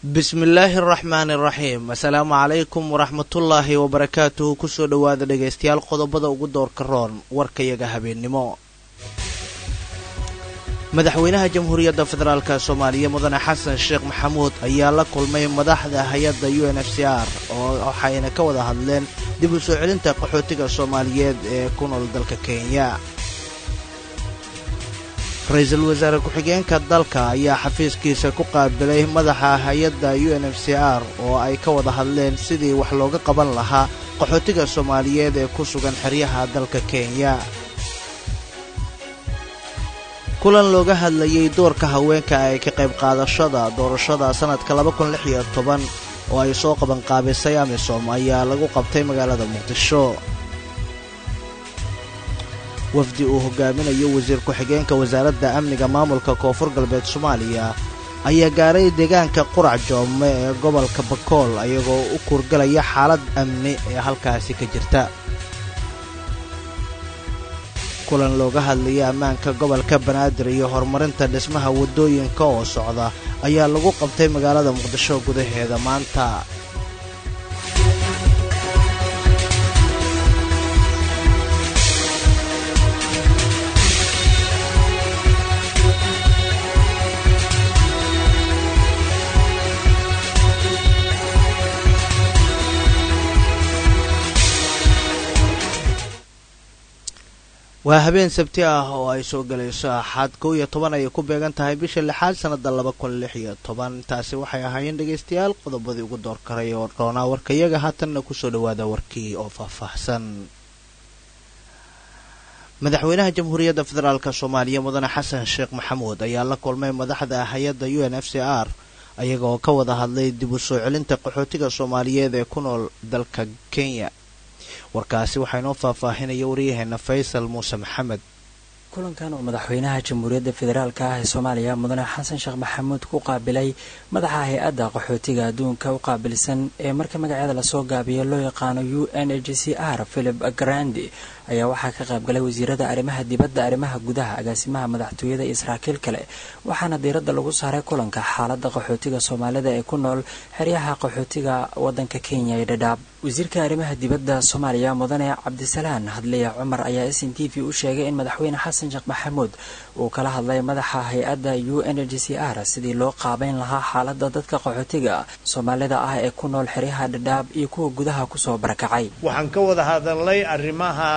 bismillaahi araxmaani araxiim assalaamu calaykum waraxmatullaahi wabarakaatuhu kusoo dhowaada dhegaystayaal qodobada ugu doorka roon warkayaga habeennimo madaxweynaha jamhuuriyadda federaalk soomaaliya mudane xasan sheekh maxamuud ayaa la kulmay madaxda hay-adda u n f c r oo waxayna ka wada hadleen dib u soo celinta qaxootiga soomaaliyeed ee ku nool dalka kenya ra-iisul wasaare ku-xigeenka dalka ayaa xafiiskiisa ku qaabilay madaxa hay-adda u n f c r oo ay ka wada hadleen sidii wax looga qaban lahaa qaxootiga soomaaliyeed ee ku sugan xeryaha dalka kenya kulan looga hadlayay doorka haweenka ee ka qayb qaadashada doorashada sannadka oo ay soo qabanqaabisay amisom ayaa lagu qabtay magaalada muqdisho wafdi uu hogaaminayo wasiir ku-xigeenka wasaaradda amniga maamulka koonfur galbeed soomaaliya ayaa gaaray deegaanka qurac joome ee gobolka bakool ayagoo u kurgalaya xaalad amni ee halkaasi ka jirta kulan looga hadlayay ammaanka gobolka banaadir iyo horumarinta dhismaha waddooyinka oo socda ayaa lagu qabtay magaalada muqdisho gudaheeda maanta waa habeen sabti ah oo ay soo galayso axaad kow iyo toban ayay ku beegan tahay bisha lixaad sannada laba kun lix iyo toban taasi waxay ahaayeen dhegaystayaal qodobadii ugu door karay oo roonaa warkayaga haatanna kusoo dhawaada warkii oo faahfaahsan madaxweynaha jamhuuriyadda federaalk soomaaliya mudane xasan sheekh maxamuud ayaa la kulmay madaxda hay-adda u n f c r ayagaoo ka wada hadlay dib u soo celinta qaxootiga soomaaliyeed ee ku nool dalka kenya warkaasi waxaa inoo faahfaahinaya waryaheena faysal muuse maxamed kulankan oo madaxweynaha jamhuuriyadda federaalk ah ee soomaaliya mudane xasan sheekh maxamuud ku qaabilay madaxa hay-adda qaxootiga adduunka u qaabilsan ee marka magaceeda lasoo gaabiyo loo yaqaano u n h c r philip grandi ayaa waxaa ka qaybgalay wasiirada arrimaha dibadda arrimaha gudaha agaasimaha madaxtooyada iyo saraakiil kale waxaana diiradda lagu saaray kulanka xaaladda qaxootiga soomaalida ee ku nool xeryaha qaxootiga wadanka kenya ee dhadhaab wasiirka arrimaha dibadda soomaaliya mudane cabdisalaan hadliya cumar ayaa s n t v u sheegay in madaxweyne xasan sheekh maxamuud uu kala hadlay madaxa hay-adda u n h c r sidii loo qaabeyn lahaa xaaladda dadka qaxootiga soomaalida ah ee ku nool xeryaha dhadhaab iyo kuwa gudaha kusoo barakacay waxaan ka wada hadalnay arrimaha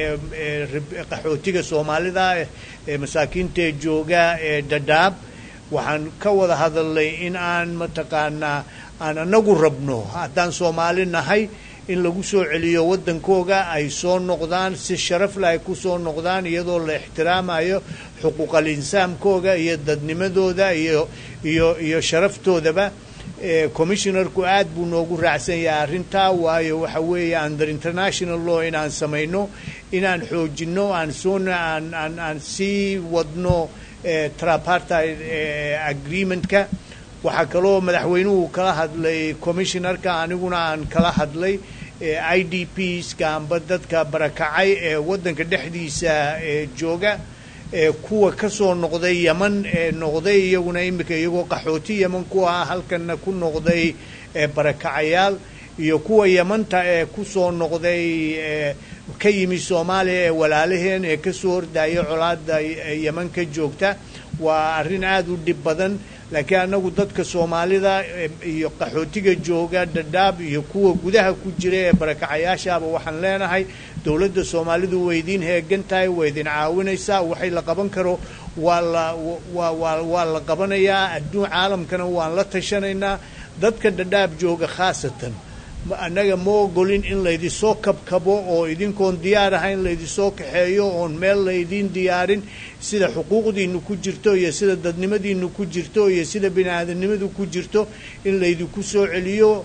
qaxootiga soomaalida ee masaakiinta jooga ee dhadhaab waxaan ka wada hadalnay in aan mataqaanaa aan anagu rabno haddaan soomaali nahay in lagu soo celiyo waddankooga ay soo noqdaan si sharafle ay ku soo noqdaan iyadoo la ixtiraamayo xuquuqal insaamkooga iyo dadnimadooda iyo iyo iyo sharaftoodaba commissionarku aad buu noogu raacsan yahay arrintaa waayo waxa weeye under international law inaan samayno inaan xoojinno aan soona aan aan aan sii wadno trapartide agreementka waxaa kaloo madaxweynuhu kala hadlay commissionarka aniguna aan kala hadlay i d pska amba dadka barakacay ee waddanka dhexdiisa jooga kuwa ka soo noqday yeman ee noqday iyaguna imika iyagoo qaxooti yeman ku ah halkana ku noqday barakacayaal iyo kuwa yemanta ee ku soo noqday ka yimi soomaaliya ee walaalaheen ee kasoo hordaya colaada yeman ka joogta waa arrin aada u dhib badan laakiin annagu dadka soomaalida iyo qaxootiga jooga dhadhaab iyo kuwa gudaha ku jira ee barakacayaashaaba waxaan leenahay dowladda soomaalidu way idiin heegan tahay way idin caawinaysaa waxay la qaban karo waa la wa wa waa la qabanayaa adduun caalamkana waan la tashanaynaa dadka dhadhaab jooga khaasatan annaga ma ogolin in laydinsoo kabkabo oo idinkoon diyaar ahayn laydinsoo kaxeeyo oon meel laydiin diyaarin sida xuquuqdiinu ku jirto iyo sida dadnimadiinu ku jirto iyo sida bini aadamnimadu ku jirto in laydinku soo celiyo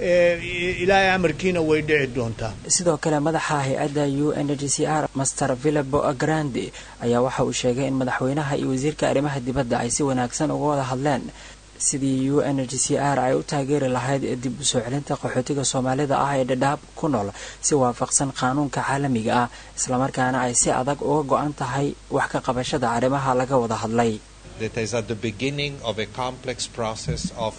ilaahay amarkiina way dhici doontaa sidoo kale madaxa hay-adda u n h c r master villabo grandi ayaa waxa uu sheegay in madaxweynaha iyo wasiirka arrimaha dibadda ay si wanaagsan uga wada hadleen sidii u n h c r ay u taageeri lahayd dib u soo celinta qaxootiga soomaalida ah ee dhadhaab ku nool si waafaqsan qaanuunka caalamiga ah islamarkaana ay si adag uga go-an tahay wax ka qabashada arrimaha laga wada hadlay that is at the beginning of a complex process of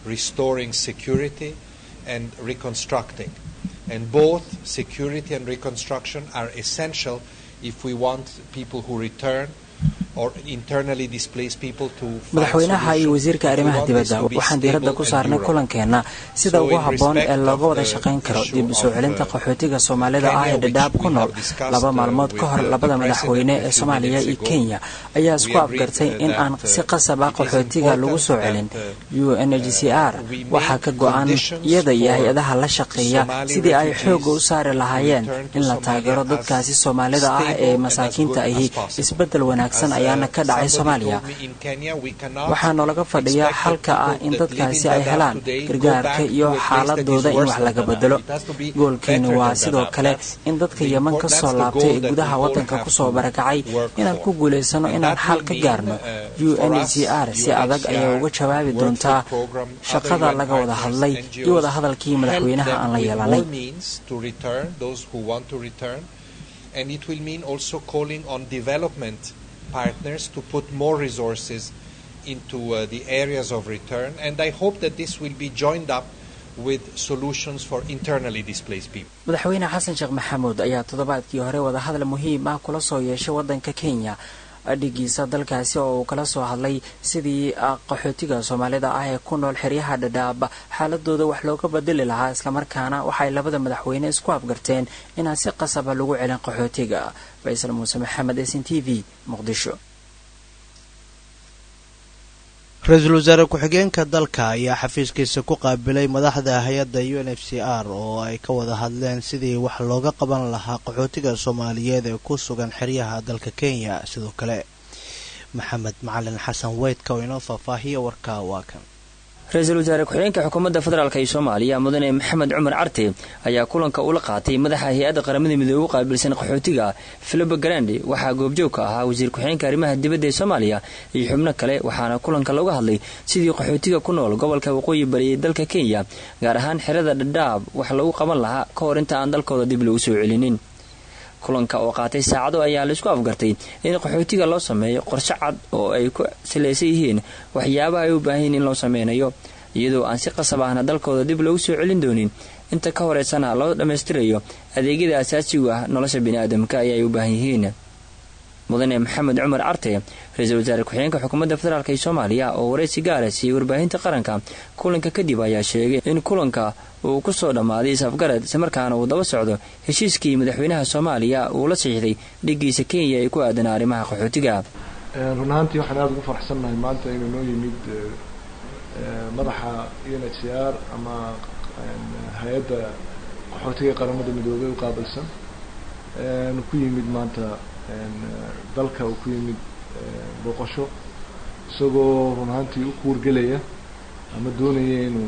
restoring security and reconstructing. And both security and reconstruction are essential if we want people who return or internally displaced people to find madaxweynaha iyo solutions. wasiirka If we arrimaha want dibadda this to be waxaan diiradda stable ku and saarnay durable. kulankeena sida So ugu in habboon ee respect looga of wada the shaqayn karo issue dib u soo of, celinta uh, qaxootiga soomaalida ah Kenya, ee dhadhaab which ku we nool have discussed, laba uh, maalmood with ka hor the- labada the madaxweyne president a ee few soomaaliya minutes iyo ago. kenya ayaa isku We agreed, afgartay uh, in that, aan uh, si qasaba it is qaxootiga lagu soo important celin that, uh, unhcr we waxaa make ka go-an conditions iyada iyo for hay-adaha la shaqeeya Somali sidii ay refugees xooga u saari lahaayeen return to in la Somalia taageero as dadkaasi soomaalida ah stable ee and as masaakiinta good as ahi possible. isbeddel wanaagsan As, uh, ayaana ka dhacay somebody soomaaliya told me in Kenya, we cannot waxaa noolaga fadhiyaa expect xalka that ah people in that live dadkaasi in ay Dadaab helaan today go gargaarka back iyo to a place that is xaaladooda in worse wax than laga Dadaab. bedelo It has to be goolkeeni better waa than sidoo Dadaab. kale That's in dadka the yeman import- ka that's soo the laabtay goal ee that gudaha we all waddanka have kusoo to barakacay work inaan for. ku guulaysano And inaan that xal will ka mean, gaarno uh, for us, unhcr si adag ayay uga jawaabi World doontaa Food Program, shaqada other laga UN wada partners, hadlay NGOs, iyo wada hadalkii madaxweynaha help aan la them with yeelanay all means to return, those who want to return. And it will mean also calling on development partners to put more resources into uh, the areas of return. And I hope that this will be joined up with solutions for internally displaced people. madaxweyne xasan sheekh maxamuud ayaa toddobaadkii hore wadahadal muhiim ah kula soo yeeshay waddanka kenya adhigiisa dalkaasi oo uu kala soo hadlay sidii qaxootiga soomaalida ah ee ku nool xeryaha dhadhaab xaaladooda wax looga bedeli lahaa islamarkaana waxay labada madaxweyne isku afgarteen inaan si qasaba lagu celin qaxootiga faysal muuse maxamed s n t v muqdisho ra-iisul wasaare ku-xigeenka dalka ayaa xafiiskiisa ku qaabilay madaxda hay-adda u n f c r oo ay ka wada hadleen sidii wax looga qaban lahaa qaxootiga soomaaliyeed ee ku sugan xeryaha dalka kenya sidoo kale maxamed macalin xasan weydka oo inoo faahfaahiya warka waa kan ra-iisul wasaare ku-xigeenka xukuumadda federaalk ee soomaaliya mudane maxamed cumar carte ayaa kulanka ula qaatay madaxa hay-adda qaramada midoobe u qaabilsan qaxootiga filibo garandi waxaa goobjoog ka ahaa wasiir ku-xigeenka arrimaha dibadda ee soomaaliya iyo xubno kale waxaana kulanka looga hadlay sidii qaxootiga ku nool gobolka waqooyi bari ee dalka kenya gaar ahaan xerada dhadhaab wax lagu qaban lahaa ka hor inta aan dalkooda dib lagu soo celinin kulanka oo qaatay saacado ayaa laisku afgartay in qaxootiga loo sameeyo qorshe cad oo ay ku salaysan yihiin waxyaabaha ay u baahan yihin in loo sameynayo iyadoo aan si qasab ahna dalkooda dib loogu soo celin doonin inta ka horeysana loo dhammaystirayo adeegyada asaasigu ah nolosha biniaadamka ayay u baahan yihiin mudane maxamed cumar carte ra-iisul wasaare ku-xigeenka xukuumadda federaalk ee soomaaliya oo waraysi gaara siiyey warbaahinta qaranka kulanka kadib ayaa sheegay in kulanka uu ku soo dhammaaday is-afgarad islamarkaana uu daba socdo heshiiskii madaxweynaha soomaaliya uu la saxiixday dhigiisa kenya ee ku aadan arrimaha qaxootiga run ahaantii waxaan aada ugu faraxsannahay maanta inuu noo yimid madaxa u n h c r ama hay-adda qaxootiga qaramada midoobey u qaabilsan ku yimid maanta dalka uu ku yimid booqasho isagoo run ahaantii u kuurgelaya ama doonaya inuu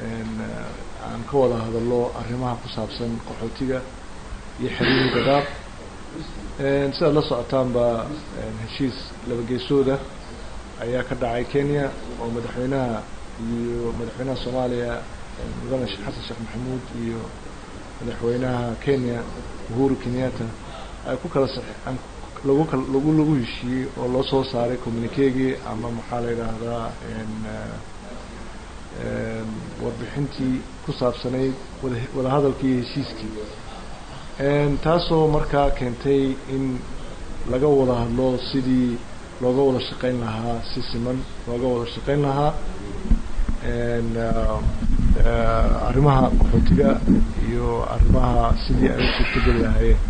aan ka wada hadallo arrimaha ku saabsan qaxootiga iyo xiriirin gadaab sidaad la socotaanba heshiis laba geesooda ayaa ka dhacay kenya oo madaxweynaha iyo madaxweynaha soomaaliya mudane xasan sheekh maxamuud iyo madaxweynaha kenya uhuru kenyatta ay ku kala lagu kal lagu lagu heshiiyey oo loo soo saaray communiquegii ama maxaa la yidhaahdaa warbixintii ku saabsanayd wada wadahadalkii iyo heshiiskii taasoo markaa keentay in laga wada hadlo sidii looga wada shaqeyn lahaa si siman looga wada shaqeyn lahaa arrimaha qaxootiga iyo arrimaha sidii ay u suurtogeli lahaayeen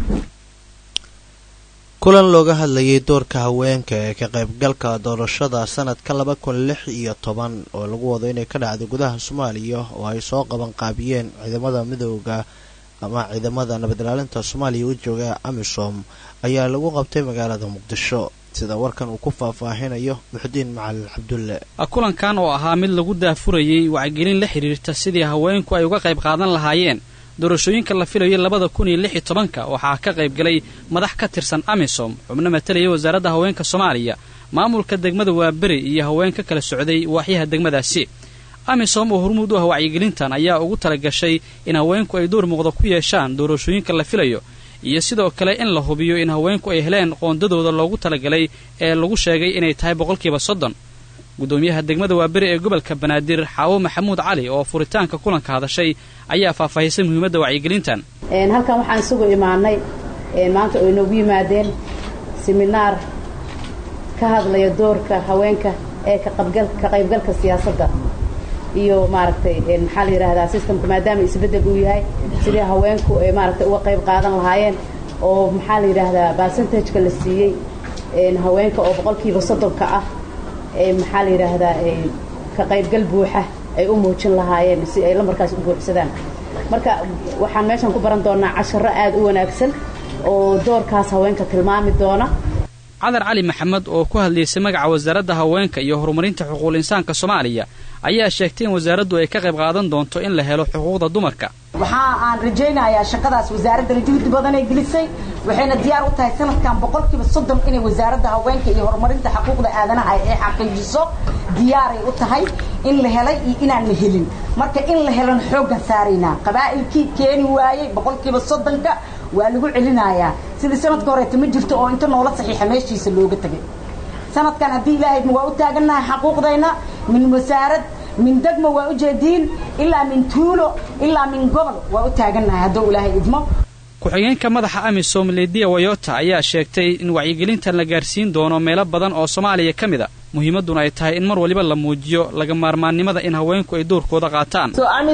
kulan looga hadlayay doorka haweenka ee ka qaybgalka doorashada sanadka laba kun lix iyo toban oo lagu wado inay ka dhacdo gudaha soomaaliya oo ay soo qaban qaabiyeen ciidamada midooda ama ciidamada nabad ilaalinta soomaaliya u jooga amisom ayaa lagu qabtay magaalada muqdisho sida warkan uu ku faahfaahinayo muxudiin macalin cabdulle kulankan oo ahaa mid lagu daafurayay wacgelin la xidhiirta sidii haweenku ay uga qayb qaadan lahaayeen doorashooyinka la filayo labada kun iyo lix iyo tobanka waxaa ka qayb galay madax ka tirsan amisom xubno matalaya wasaaradda haweenka soomaaliya maamulka degmada waaberi iyo haweenka kala socday waaxyaha degmadaasi amisom oo hormuud u ah wacyigelintan ayaa ugu talagashay in haweenku ay door muuqda ku yeeshaan doorashooyinka la filayo iyo sidoo kale in la hubiyo in haweenku ay heleen qoondadooda loogu talagalay ee lagu sheegay inay tahay boqolkiiba soddon guddoomiyaha degmada waaberi ee gobolka banaadir xaawo maxamuud cali oo furitaanka kulanka hadashay ayaa faahfaahisay muhiimadda wacyigelintan halkan waxaan isugu imaanay maanta oo inoogu yimaadeen siminaar ka hadlaya doorka haweenka ee ka qaybgalka siyaasadda iyo maaragtay maxaa la yidhaahdaa systemka maadaama isbeddel uu yahay sidii haweenku ay maaragtay uga qayb qaadan lahaayeen oo maxaa la yidhaahdaa percentageka la siiyey haweenka oo boqolkiiba soddonka ah ee maxaa la yidhaahdaa ka qaybgal buuxa ay u muujin lahaayeen si ay lamarkaas u buuxsadaan marka waxaan meeshan ku baran doonaa casharo aad u wanaagsan oo doorkaas haweenka tilmaami doona cadar cali maxamed oo ku hadlaysay magaca wasaaradda haweenka iyo horumarinta xuquuqul insaanka soomaaliya ayaa sheegtay in wasaaraddu ay ka qayb qaadan doonto in la helo xuquuqda dumarka waxa aan rajaynayaa shaqadaas wasaaraddana juhdi badan ay gelisay waxayna diyaar u tahay sanadkan boqolkiiba soddon inay wasaaradda haweenka iyo horumarinta xuquuqda aadanaha ay xaqiijiso diyaaray u tahay in la helay iyo inaan la helin marka in la helana xooggan saaraynaa qabaa'ilkii keeni waayey boqolkiiba soddonka waa lagu celinayaa sidii sanadka horeeta ma jirto oo inta noola saxiixa meeshiisa looga tegay sanadkan haddii ilaahayma waa u taagannahay xaquuqdayna min wasaarad min degmo waa u jeediin ilaa min tuulo ilaa min gobol waa u taagannahay hadduu ilaahay idmo ku-xigeenka madaxa amisom lidiya wayota ayaa sheegtay in wacyigelintan la gaarsiin doono meelo badan oo soomaaliya ka mid a muhiimadduna ay tahay in mar waliba la muujiyo laga maarmaannimada in haweenku ay doorkooda qaataan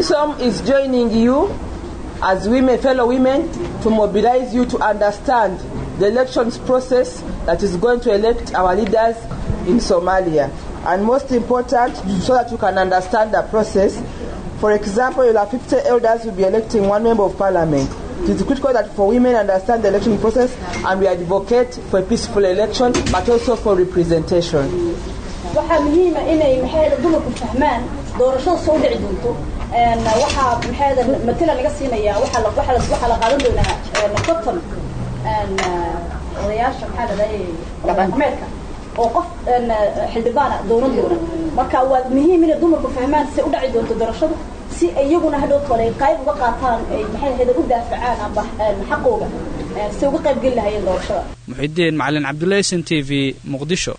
as women, fellow women, to mobilize you to understand the elections process that is going to elect our leaders in Somalia. And most important, so that you can understand the process. For example, you'll have 50 elders will be electing one member of parliament. It is critical that for women understand the election process and we advocate for a peaceful election, but also for representation. waxaa muhiima inay maxayda dumarku fahmaan doorashada soo dhici doonto waxaa maxayda matala laga siinayaa waxaa la waxaa la waxaa la qaadan doonaa cotton odayaasha maxaa dhahday dhaqameedka oo qof xildhibaana dooran doona marka waa muhiim inay dumarku fahmaan si u dhaci doonto doorashadu si iyaguna hadhow kale ay qayb uga qaataan ay maxay ahayd u daafacaan amba xaqooga si uga qayb geli lahayeen doorashada muxidiin macalin cabdullahi s n t v muqdisho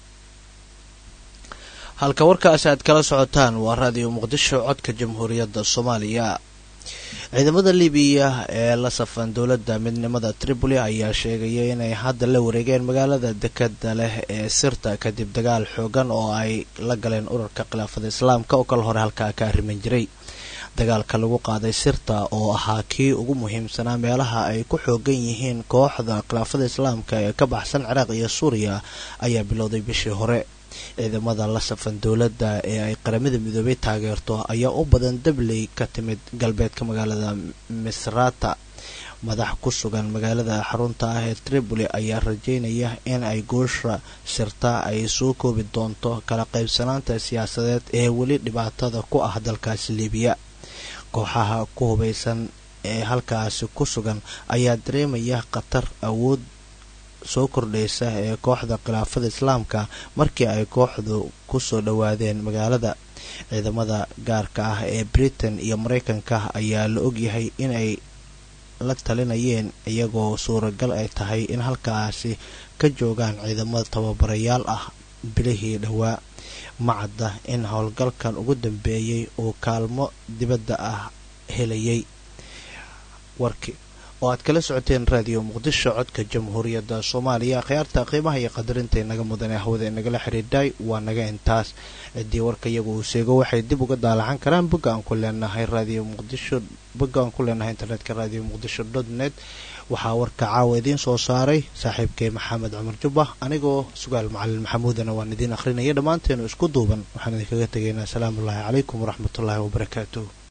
halka warkaasi aad kala socotaan waa raadiyo muqdisho codka jamhuuriyadda soomaaliya ciidamada libiya ee la safan dowladda midnimada tripoli ayaa sheegaya inay hadda la wareegeen magaalada dekada leh ee sirta kadib dagaal xoogan oo ay la galeen ururka khilaafada islaamka oo kala hore halkaa ka arriman jiray dagaalka lagu qaaday sirta oo ahaa kii ugu muhiimsanaa meelaha ay ku xoogan yihiin kooxda khilaafada islaamka ee ka baxsan ciraaq iyo suuriya ayaa bilowday bishii hore ciidamada la safan dowladda ee ay qaramada midoobay taageerto ayaa u badan dabley ka timid galbeedka magaalada misrata madax ku sugan magaalada xarunta ah ee tripoli ayaa rajeynaya in ay goosha sirta ay soo koobi doonto kala qaybsanaanta siyaasadeed ee weli dhibaatada ku ah dalkaasi libiya kooxaha ku hubaysan ee halkaasi ku sugan ayaa dareemaya khatar awood soo kordhaysa ee kooxda khilaafada islaamka markii ay kooxdu kusoo dhowaadeen magaalada ciidamada gaarka ah ee britain iyo mareykanka ayaa la ogyahay inay la talinayeen iyagoo suuragal ay tahay in halkaasi ka joogaan ciidamada tababarayaal ah bilihii dhowaa macadda in howlgalkan ugu dambeeyey uu kaalmo dibadda ah helayay warki oo aad kala socoteen raadiyo muqdisho codka jamhuuriyadda soomaaliya khiyaarta qiimaha iyo qadarinta inaga mudan ee hawada inagala xidhiidhay waa naga intaas ciddii warka iyagu uu sheego waxay dib uga daalacan karaan bogga aan ku leenahay raadiyo muqdisho bogga aan ku leenahay internetka raadiyo muqdisho dot net waxaa warka caawa idiin soo saaray saaxiibkay maxamed cumar jubba anigoo sugaal macalin maxamuudana waan idiin akhrinaya dhammaanteenu isku duuban waxaan idinkaga tegaynaa asalaamu ullaahi calaykum waraxmatullaahi wabarakaatuh